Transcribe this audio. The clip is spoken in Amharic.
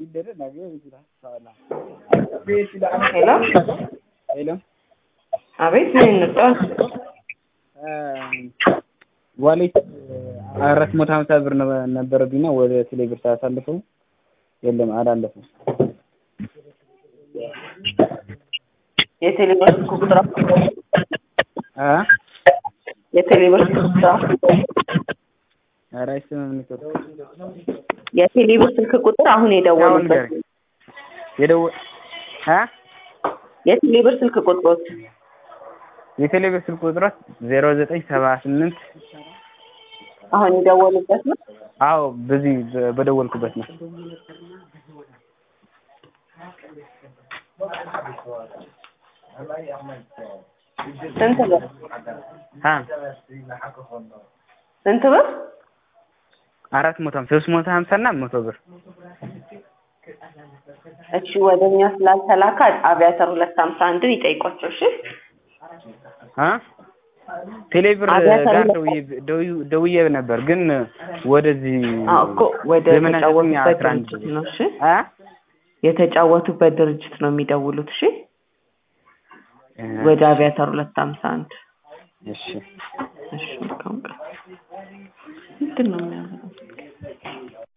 ሄሎ ሄሎ አቤት ምን እንርዳው? ዋሌት አራት መቶ ሀምሳ ብር ነበረብኝና ወደ ቴሌ ብር ሳሳልፈው የለም አላለፈም። የቴሌብር ስልክ ቁጥር አ የቴሌብር ስልክ ቁጥር ኧረ አይሰማም ኔትወርክ የቴሌብር ስልክ ቁጥር አሁን አሁን የደወሉበት ንገረኝ። የደወ አ የቴሌብር ስልክ ቁጥሮች የቴሌ ብር ስልክ ቁጥሮች ዜሮ ዘጠኝ ሰባ ስምንት አሁን የደወሉበት ነው። አዎ በዚህ በ- በደወልኩበት ነው። ስንት ብር አ ስንት ብር? አራት መቶ ሀምሳ ሶስት መቶ ሀምሳ እና መቶ ብር እሺ ወደ እኛ ስላልተላከ አቪያተር ሁለት ሀምሳ አንድን ይጠይቋቸው። እሺ አ ቴሌ ብር አብያተር ጋር ሁለት- ደውዬ ደውዬ- ደውዬ ነበር ግን ወደዚህ አዎ እኮ ወደ ዘመናዊ ተጫወቱበት አስራ አንድ ድርጅት ነው። እሺ አ የተጫወቱበት ድርጅት ነው የሚደውሉት። እሺ ወደ አቪያተር ሁለት ሀምሳ አንድ እሺ እሺ መልካም ቀን። ምንድን ነው የሚያደርገው?